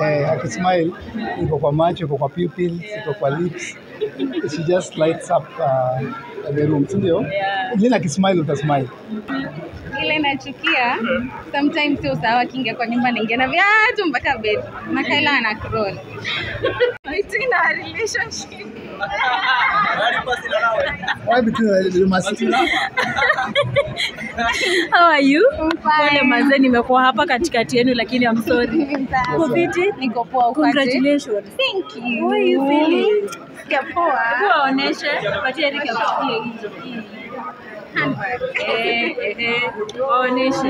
eh, akismile iko kwa macho, iko kwa pupils, iko kwa lips. She just lights up uh, the room, si ndio? Yeah. Lina akismile utasmile. ile nachukia sometimes sio sawa kingia kwa nyumba naingia na viatu mpaka bed makaila ana crawl It's in our relationship Why between you must How are you? I'm fine. Pole mazee, nimekuwa hapa katikati yenu lakini I'm sorry. Uko fiti? niko poa ukoaje? Congratulations. Thank you. How are you feeling? Sikia poa. Hebu waoneshe, patie Eric akupigie hizo. hii. Handbag. Eh, eh, eh. Waoneshe.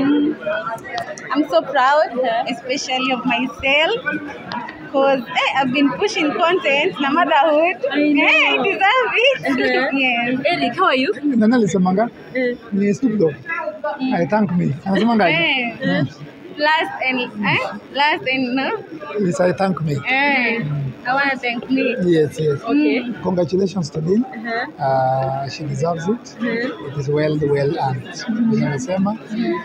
I'm so proud, especially of myself, because eh, I've been pushing content na motherhood. I know. Eh, I deserve it. Uh-huh. yes. Eric, how are you? nani alisemanga? Eh, Ni Snoop Dogg. I thank me. Anasemanga aje? Eh, Mm. last and eh, last and no. Yes, I thank me. Eh, I wanna thank me. Yes, yes. Okay. Congratulations to Dean. Uh-huh. Uh, she deserves it. Uh-huh. It is well well earned. Vile amesema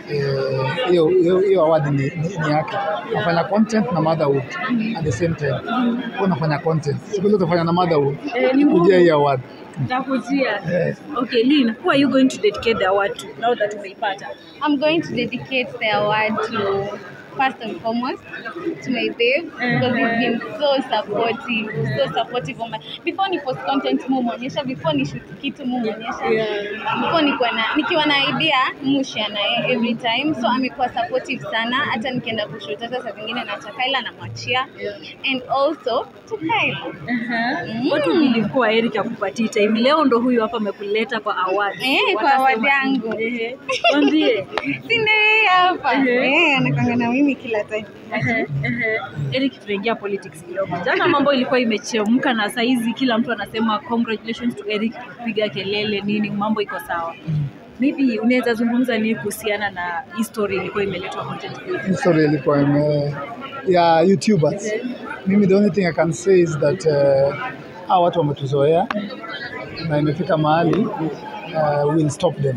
eh, hiyo hiyo hiyo award ni, ni, ni yake. Nafanya content na motherhood at the same time. Kwa nafanya content. Siku ile utafanya na motherhood. Eh, ni ngumu. Kujia hii award. Nakujia. Eh, Okay, Lynn, who are you going to dedicate the award to now that umeipata? I'm going to dedicate the award to first and foremost to my babe because he's been so supportive, so supportive of my before ni post content mu muonyesha, before ni shoot kitu mu muonyesha, Yeah. before nikuwa na nikiwa na idea mu share na yeye every time, so amekuwa supportive sana, hata nikienda kushoot, hata saa zingine naacha Kaila namwachia and also to Kaila Uh-huh. Watu ilikuwa Eric akupatie time. Leo ndo huyu hapa amekuleta kwa award. Eh, kwa Watasema award nini? yangu. Ehe. Mwambie. si ndio yeye hapa Mhm. eh, anakwanga na mimi kila time. Ehe, ehe. Eric, tunaingia politics kidogo. Jana mambo ilikuwa imechemka na saizi kila mtu anasema congratulations to Eric, piga kelele nini, mambo iko sawa. Maybe unaweza zungumza nini kuhusiana na hii story ilikuwa imeletwa content creator? History ilikuwa ime ya YouTubers. Mimi the only thing I can say is that uh, hawa watu wametuzoea na imefika mahali uh, we'll stop them.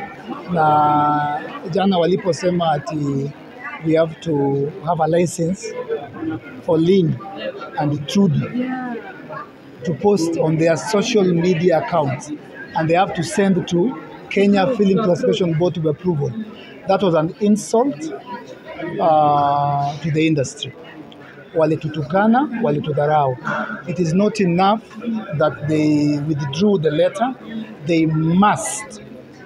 Na jana waliposema ati we have to have a license for Lynn and Trudy Yeah. to post on their social media accounts and they have to send to Kenya Film Classification Board to be approval. That was an insult uh, to the industry. Walitutukana, walitudharau. It is not enough that they withdrew the letter. They must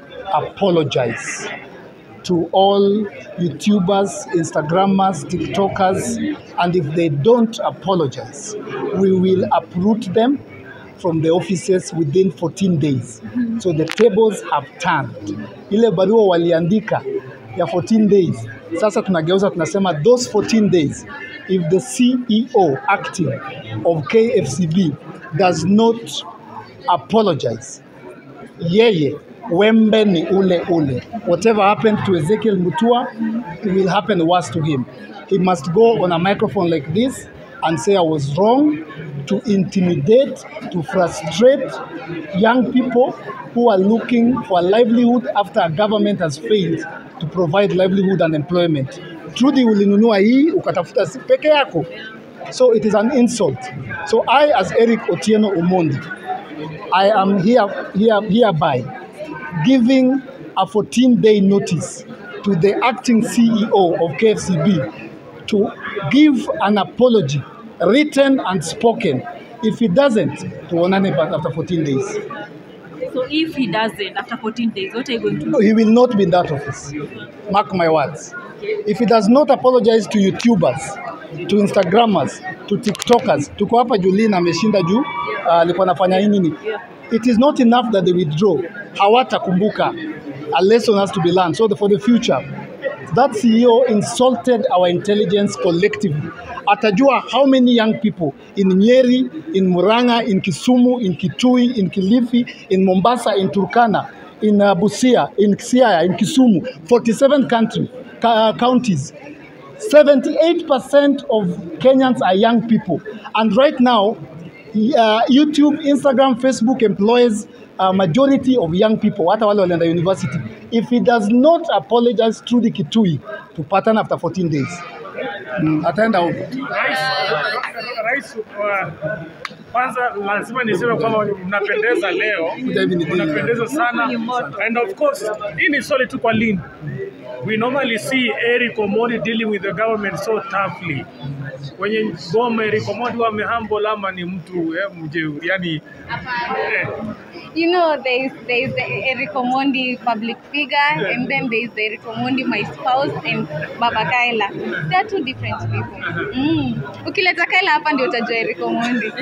apologize to all YouTubers, Instagrammers, TikTokers, and if they don't apologize, we will uproot them from the offices within 14 days. So the tables have turned. Ile barua waliandika ya 14 days, sasa tunageuza tunasema those 14 days if the CEO acting of KFCB does not apologize yeye wembe ni ule ule. Whatever happened to Ezekiel Mutua, it will happen worse to him. He must go on a microphone like this and say I was wrong to intimidate, to frustrate young people who are looking for a livelihood after a government has failed to provide livelihood and employment. Trudy ulinunua hii ukatafuta si peke yako. So it is an insult. So I as Eric Otieno Omondi I am here, here, hereby giving a 14 day notice to the acting CEO of KFCB to give an apology, written and spoken. If he doesn't, tuonane back after 14 days. So if he doesn't, after 14 days, what are you going to do? No, he will not be in that office. Mark my words. If he does not apologize to YouTubers, to Instagrammers, to TikTokers, tuko hapa Julina ameshinda juu uh, alikuwa anafanya hii nini? Yeah. It is not enough that they withdraw. Hawatakumbuka. A lesson has to be learned. So the, for the future, that CEO insulted our intelligence collectively. Atajua how many young people in Nyeri, in Murang'a, in Kisumu, in Kitui, in Kilifi, in Mombasa, in Turkana, in uh, Busia, in Siaya, in Kisumu, 47 country, ca- counties. 78% of Kenyans are young people. And right now, uh, YouTube, Instagram, Facebook employs a majority of young people, hata wale walienda university. If he does not apologize through the Kitui to pattern after 14 days, Mm, ataenda huko. Rais, rais wa kwanza lazima niseme kwamba mnapendeza leo, Kuja hivi ni dini. mnapendeza sana and of course hii ni swali tu kwa Lynn. We normally see Eric Omondi dealing with the government so toughly. Kwenye ngoma Eric Omondi wamehumble ama ni mtu eh, mjeuri yani eh, You know, there is there is Eric Omondi public figure, and then there is Eric Omondi my spouse and Baba Kaila. They are two different people. Mm. Ukileta Kaila hapa ndio utajua Eric Omondi.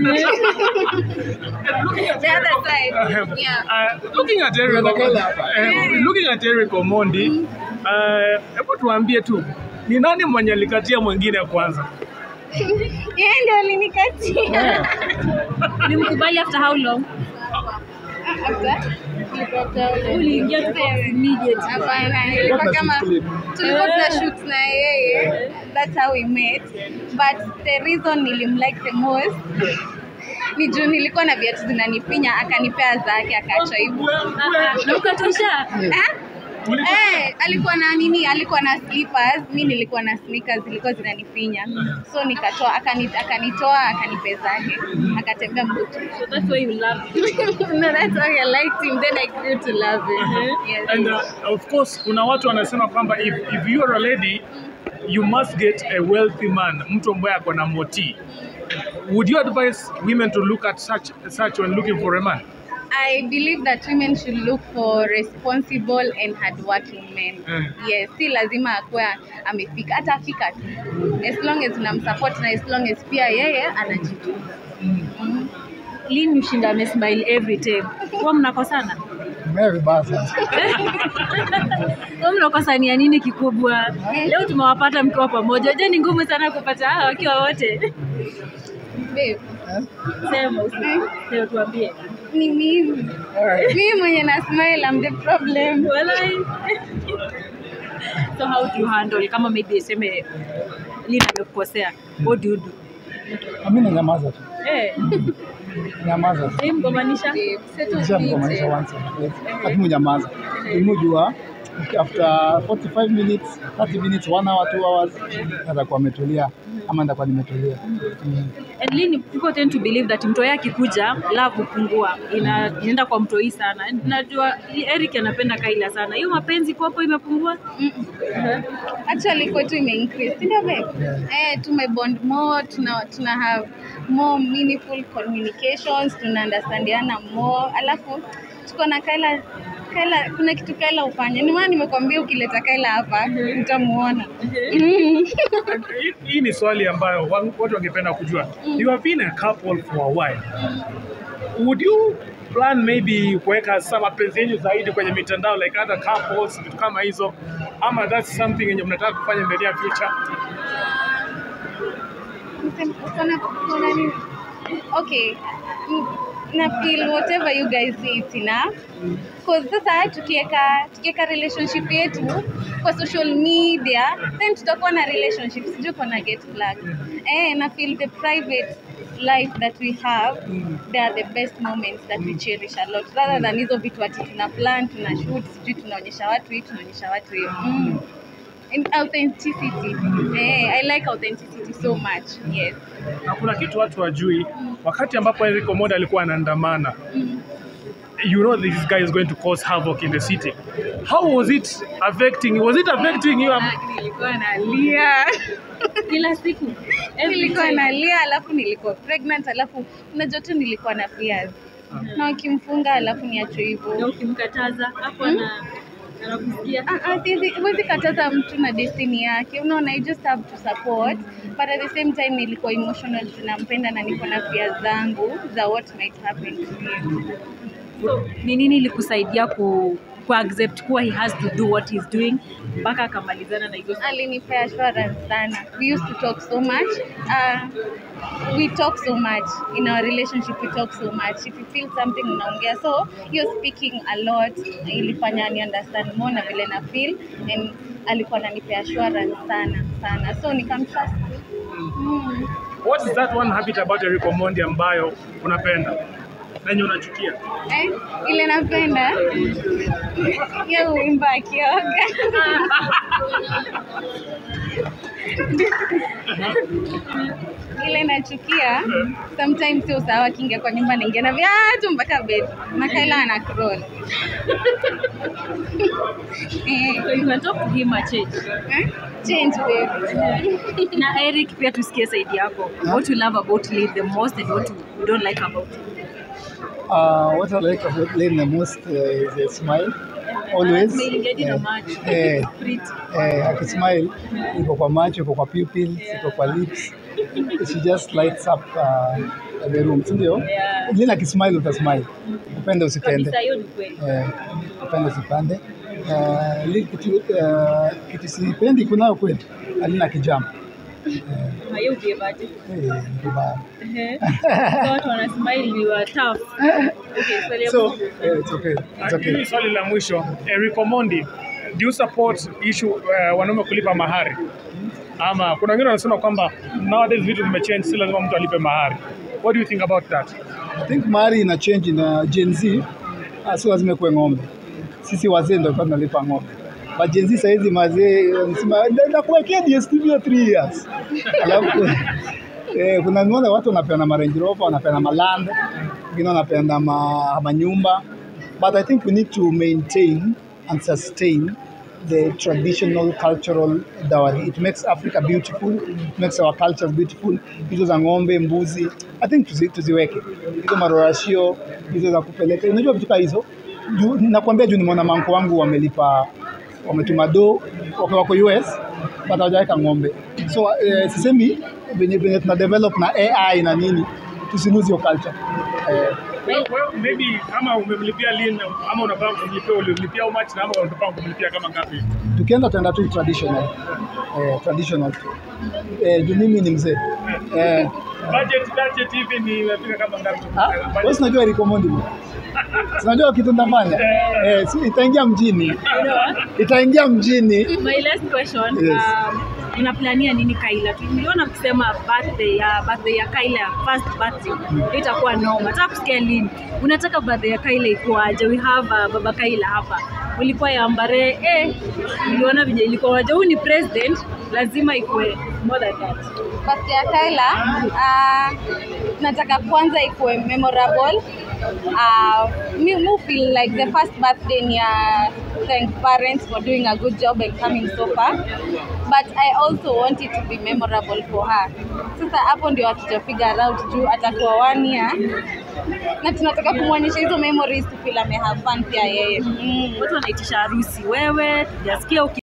The other side. Yeah. Uh, looking at Eric, uh, looking at Eric Omondi, uh, hebu tuambie tu ni nani mwenye alikatia mwingine kwanza? Yeye ndio alinikatia. Ulimkubali after how long? After Uliingia tu kwa immediate. Hapana, ilikuwa What kama does it tulikuwa tuna shoot na yeye. That's how we met. But the reason nilimlike the most ni juu nilikuwa na viatu zinanifinya akanipea zake akaacha hivyo. Na ukatosha. Eh? Eh, alikuwa na nini? Alikuwa na slippers, mi nilikuwa na sneakers zilikuwa zinanifinya. So nikatoa akani, akanitoa akanipea zake. Akatembea mbutu. So that's why you love no, that's why I liked him. Then I grew to love him. Yes. And uh, of course kuna watu wanasema kwamba if, if you are a lady you must get a wealthy man, mtu ambaye ako na moti. Would you advise women to look at such such when looking for a man? I believe that women should look for responsible and hardworking men. Mm. Yes, si lazima akuwe amefika, hata afika tu. As long as unamsupport na as long as pia yeye anajituma. Mm. Lini ushinda amesmile every time. Huwa mnakosana? Mea vibaya sana. Huwa mnakosania nini kikubwa? Leo tumewapata mkiwa pamoja. Je, ni ngumu sana kupata hawa wakiwa wote? Babe, Sema usi. Leo tuambie. ni mimi. Mimi mwenye na smile I'm the problem. Walai. So how do you handle kama maybe iseme Lini amekukosea? What do you do? Mimi nanyamaza tu. Eh, Nyamaza tu. hey, mgombanisha? Babe, settle Kisha mkomanisha it. once and forget. Lakini nyamaza. Umejua after 45 minutes, 30 minutes, 1 hour, 2 hours atakuwa ametulia ama nitakuwa nimetulia. Mm. And Lini, people tend to believe that mtoi akikuja love hupungua, ina inaenda kwa mtoi sana. And Najua Eric anapenda Kaila sana, hiyo mapenzi kwapo imepungua. Mm-mm. Actually kwetu ime increase, si ndio babe? Eh, tume bond more, tuna tuna have more meaningful communications, tuna understandiana more. Alafu tuko na Kaila Kaila, kuna kitu Kaila ufanye. Ni maana nimekwambia ukileta Kaila hapa utamuona. Mm. Hii- Hii ni swali ambayo wa- watu wangependa kujua. You have been a couple for a while. Would you plan maybe kuweka sa mapenzi yenu zaidi kwenye mitandao like other couples, vitu kama hizo, ama that's something yenye mnataka kufanya in the near future? Kuna- kuna nini? Okay. Mm, na feel whatever you guys say it's enough. Cause sasa tukiweka tukiweka relationship yetu kwa social media then tutakuwa na relationship sijui kuna get flag. Eh, na feel the private life that we have they are the best moments that we cherish a lot rather than hizo vitu ati tuna plan tuna shoot sijui tunaonyesha watu hii tunaonyesha watu hiyo mm. And authenticity eh, I like authenticity so much yes Na kuna kitu watu wajui, wakati ambapo Eric Omondi alikuwa anaandamana you know this guy is going to cause havoc in the city. How was it affecting? Was it affecting you? Ah, nilikuwa nalia Kila siku every nilikuwa time. nalia alafu nilikuwa pregnant alafu unajua tu nilikuwa na fears na wakimfunga alafu niachwe Na hivyo ukimkataza hapo ana anakusikia. Ah, ah, siwezi- huwezi kataza mtu na destiny yake unaona you just have to support but at the same time nilikuwa emotional juu nampenda na niko na fears zangu za what might happen to him So, ni nini ilikusaidia ku, ku accept kuwa he has to do what he's doing mpaka akamalizana na hizo alinipea assurance sana we used to talk so much uh, we talk so much in our relationship we talk so much if you feel something unaongea so hiyo speaking a lot ilifanya ni understand more na vile na feel and alikuwa ananipea assurance sana sana so nikamtrust mm. What is that one habit about Eric Omondi ambayo unapenda na yenye unachukia? eh, ile napenda hiyo uimba akioga ile nachukia sometimes sio sawa akiingia kwa nyumba naingia na viatu mpaka bed na Kaila ana crawl Eh, So you can talk to him a change. eh? change babe Na Eric pia tusikie side yako. What you love about Lee the most and what you don't like about him. Uh, what I like about Lane the most uh, is a smile. Always. Smiling hadi na Eh, macho. eh, Pretty. eh, akismile iko kwa macho, iko kwa pupils, iko kwa lips. She just lights up uh, the room, si ndio? Yeah. Lina akismile utasmile, upende usipende. Kabisa hiyo ni kweli. Eh, upende usipande. Uh, li- kitu, uh, kitu sipendi kunayo kweli, alina kijambo Na hiyo ukiwebaje? eh, ni vibaya. Ehe. So watu wana smile you are tough. Okay, swali ya So mwisho. eh, it's okay, it's okay. Hili swali la mwisho, Eric Omondi, do you support issue uh, wanaume kulipa mahari? Ama kuna wengine wanasema kwamba nowadays vitu vimechange, si lazima mtu alipe mahari. What do you think about that? I think mahari ina change na Gen Z, ah, sio lazima kuwe ng'ombe. Sisi wazee ndio tulikuwa tunalipa ng'ombe. But Gen Z saa hizi mazee wanasema "Na- nakuwekea DSTV ya 3 years. Alafu eh, kuna nimeona watu wanapeana ma Range Rover, wanapeana ma land, wengine wanapeana ma, manyumba. But I think we need to maintain and sustain the traditional cultural dowry. It makes Africa beautiful, it makes our cultures beautiful. Hizo za ng'ombe, mbuzi, I think tuzi, tuziweke hizo marorashio hizo za kupeleka. Unajua vitu kama hizo, juu, nakwambia juu nimeona manko wangu wamelipa wametuma do wako wako US but hawajaweka ng'ombe. So eh, sisemi venye venye tuna develop na AI na nini, tusilose hiyo culture eh, Well, well, maybe kama umemlipia lini ama unapanga kumlipia ulimlipia how much na ama unapanga kumlipia kama ngapi? tukienda tuenda tu traditional eh, traditional tu eh, juu mimi ni mzee eh, Budget budget hivi ni imefika kama ngapi? ah, wewe si unajua Eric Omondi bwana? Si unajua kitu nitafanya eh, si, itaingia mjini itaingia mjini My last question. Yes. Um, unaplania nini Kaila? Tuliona kusema birthday ya birthday ya Kaila first birthday itakuwa noma. Nataka kusikia lini. Unataka birthday ya Kaila ikuaje? We have uh, baba Kaila hapa. Ulikuwa ya Mbare eh, niliona vile ilikuwa waje. Huyu ni president, lazima ikuwe more than that. birthday ya Kaila uh, nataka kwanza ikuwe memorable uh, mi, mi feel like the first birthday ni ya thank parents for doing a good job and coming so far but I also want it to be memorable for her sasa hapo ndio hatuja figure out juu atakuwa one year na tunataka kumwonyesha hizo memories to feel ame have fun pia yeye mm. Watu wanaitisha harusi. Wewe, tujasikia uki